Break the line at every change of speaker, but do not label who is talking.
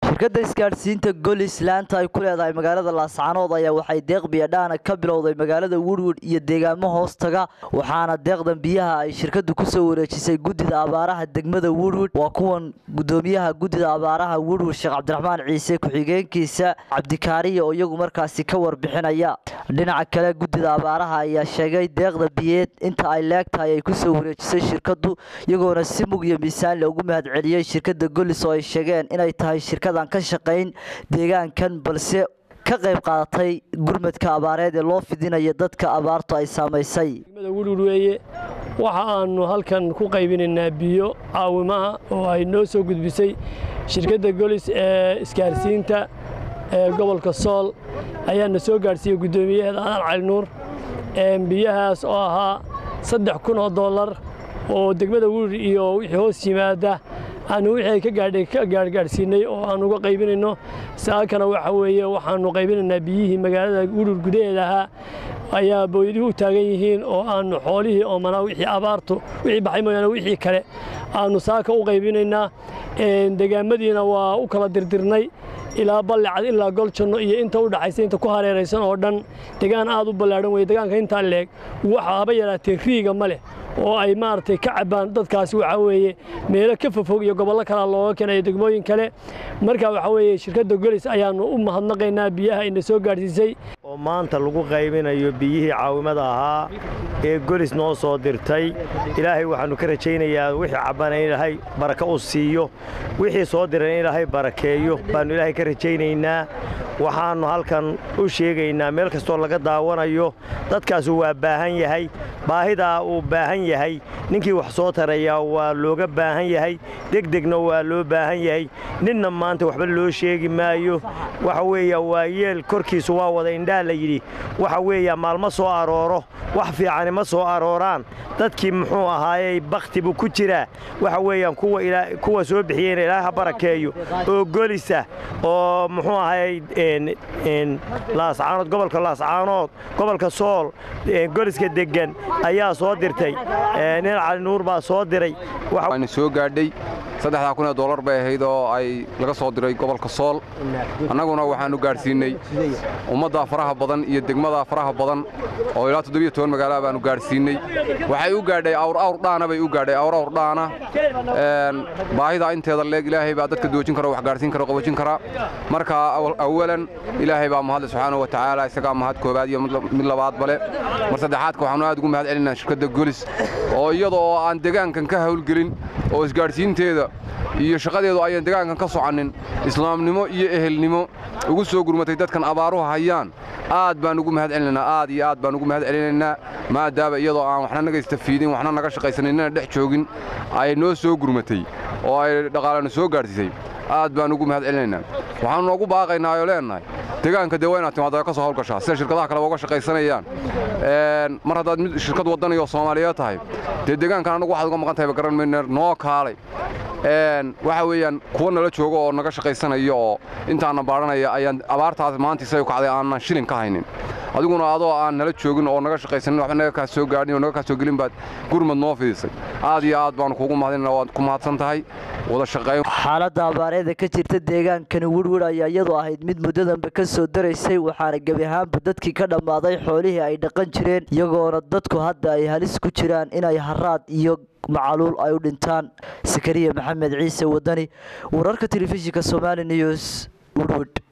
shirkadda isgaadhsiinta golis laanta ay ku leedahay magaalada laascaanood ayaa waxay deeq biyadhaana ka bilowday magaalada woodwood iyo deegaamo hoostaga waxaana deeqdan biyaha ay shirkadu kusoo wareejisay guddida abaaraha degmada woodwood waa kuwan gudoomiyaha guddida abaaraha woodwood sheekh cabdiraxmaan ciise ku-xigeenkiisa cabdikaariya oo iyagu markaasi ka warbixinaya dhinaca kale guddida abaaraha ayaa sheegay deeqda biyeed inta ay leegtahay ay kusoo wareejisay shirkadu iyagoona si mug iyo miisaan loogu mahadceliyey shirkada golis oo ay sheegeen inay tahay shirkadan ka shaqayn deegaankan balse ka qayb qaadatay gurmadka abaareed ee loo fidinayo dadka abaartu ay saamaysay
wudhur weeye waxa aanu halkan ku qaybinaynaa biyo caawimaha oo ay noo soo gudbisay shirkadda golis ee isgaarsiinta ee gobolka sool ayaana soo gaadhsiiyey guddoomiyaheeda adan cali nuur biyahaas oo ahaa saddex kun oo dollar oo degmada wudhur iyo wixii hoos yimaada aanu wixii ay ka gaadhay ka gaargaadhsiinay oo aan uga qaybinayno saakana waxa weeye waxaannu qaybinaynaa biyihii magaalada wudhur gudaheeda ahaa ayaa booyadihii u taagan yihiin oo aannu xoolihii oomanaa wixii abaartu wixii baxay mooyaane wixii kale aannu saaka u qaybinaynaa degaamadiina waa u kala dirdirnay ilaa ballicad ilaa goljanno iyo inta u dhaxaysa inta ku hareeraysan oo dhan degaan aad u ballaadhan weye degaanka intaa leeg waxa haba yaraatee riiga ma leh oo ay maaragtay ka cabbaan dadkaasi waxaa weeye meelo ka fofog iyo gobollo kalea looga keenayo degmooyin kale marka waxaa weeye shirkadda golis ayaannu u mahadnaqaynaa biyaha ina soo gaadhsiisay
oo maanta lagu qaybinayo biyihii caawimada ahaa ee golis noo soo dirtay ilaahay waxaannu ka rajaynayaa wixii cabbana in ilaahay baraka u siiyo wixii soo diran in ilaahay barakeeyo baannu ilaahay ka rajaynaynaa waxaannu halkan u sheegaynaa meel kastoo laga daawanayo dadkaasu waa baahan yahay baahidaa uu baahan yahay ninkii wax soo tarayaa waa looga baahan yahay degdegna waa loo baahan yahay ninna maanta waxba loo sheegi maayo waxa weeya waa yeel korkiisu waa wada indhaha la yidhi waxa weeya maalma soo arooro wax fiicani ma soo arooraan dadkii muxuu ahaayey bakhti buu ku jiraa waxa weeyaan kuwa soo bixiyeyna ilaahay ha barakeeyo oo golisa oo muxuu ahaayey laascaanood gobolka laascaanood gobolka sool goliska deggan ayaa soo dirtay nin cali nuur baa soo diray
waana soo gaadhay saddexdaa kun ee dollar bay ahayd oo ay laga soo diray gobolka sool annaguna waxaannu gaadhsiinnay ummaddaa faraha badan iyo degmadaa faraha badan oo ilaa toddobiyo toban magaalaha baannu gaadhsiinnay waxay u gaadhay awr awr dhaana bay u gaadhay awr awr dhaana baahidaa inteeda leeg ilaahay baa dadka doojin kara wax gaadhsiin kara qabojin karaa marka awalan ilaahay baa mahadle subxaanahu wa tacaala isagaa mahad koobaad iyo mid labaad bale mar saddexaadka waxaannu aad ugu mahad celinaa shirkadda golis oo iyada oo aan degaankan ka hawlgelin oo isgaadhsiinteeda iyo shaqadeedu ayaan degaankan ka soconnin islaamnimo iyo ehelnimo ugu soo gurmatay dadkan abaaruhu hayaan aad baan ugu mahad celinaynaa aad iyo aad baan ugu mahad celinaynaa maadaaba iyadoo aan waxna naga istafiidin waxna naga shaqaysanin inana dhex joogin ay noo soo gurmatay oo ay dhaqaalana soo gaadhsiisay aad baan ugu mahad celinaynaa waxaannu noogu baaqaynaa oo leennahay degaanka dee waa inaad timaada ka soo hawlgashaa sida shirkadaha kaleba uga shaqaysanayaan mar haddaad mid shirkad waddanayoo soomaaliyeed tahay dee degaankan annagu waxaad uga maqan tahay ba garan mayne noo kaalay waxa weeyaan kuwa nala jooga oo naga shaqaysanaya oo intaana baadhanaya ayaan abaartaas maanta isaga kacday aanan shilin ka haynin adiguna adoo aan nala joogin oo naga shaqaysanin waxba naga kaa soo gaadhin oo naga kaa soo gelin baad gurmad noo fidisay aad iyo aad baanu kuugu mahadinana waad ku mahadsan tahay wada shaqayn
xaaladda abaareeda ka jirta deegaankani wirwir ayaa iyadu ahayd mid muddadanba ka soo daraysay waxaana gebi ahaanba dadkii ka dhammaaday xoolihii ay dhaqan jireen iyagoona dadku hadda ay halis ku jiraan inay haraad iyo macaluul ay u dhintaan sakariya maxamed ciise wadani wararka telefishinka somali news wirwid